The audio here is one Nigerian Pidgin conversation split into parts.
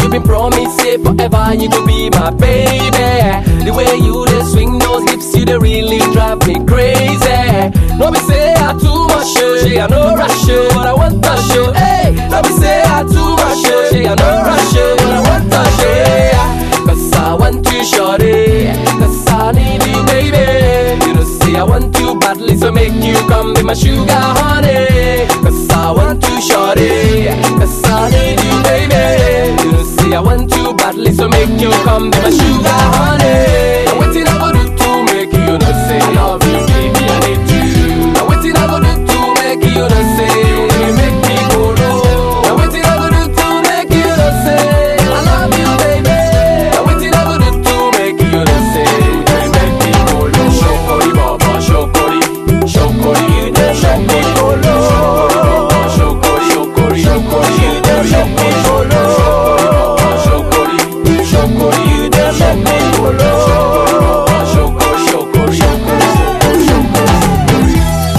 you been promised say forever you go be my baby. The way you dey swing those hips, you dey really drive me crazy. No be say I too much, oh, say I no rush, oh, but I want to show. Hey, no be say I too much, oh, say I no rush, oh, but I want to show. Cause I want you, shorty. Cause I need you, baby. You know, say I want you badly, so make you come be my sugar honey. Cause I want you, shorty. Cause I need you, baby. You know, say I want you badly, so make you come be my sugar honey. Now, waiting I go do to make you know, say I love you, baby, I need you. Now, waiting I go do to make you know, say you make me go low. Now, waiting I go do to make you know, say I love you, baby. Now, waiting I go do to make you know, say you make me go low. Shokori baba, shokori, shokori, shokori go low. Shokori, shokori, shokori, shokori go low. Shokori, shokori, shokori go low. Shokori, shokori, shokori, shokori.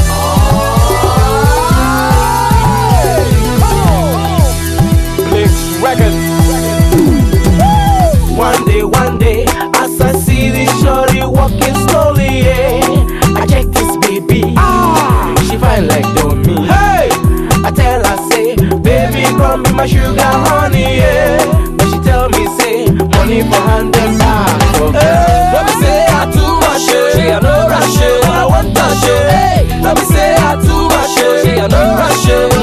Mix records. One day, one day, as I see this shorty walking slowly, yeah, I check this baby. Ah, she fine like Domi. Hey, I tell her say, baby, come be my sugar honey, yeah. But she tell me say, money for hand and back. Hey, let me say I too much, yeah. she a no rush, yeah, but I want to show. Hey, let me say I too much, yeah. she a no rush, yeah, but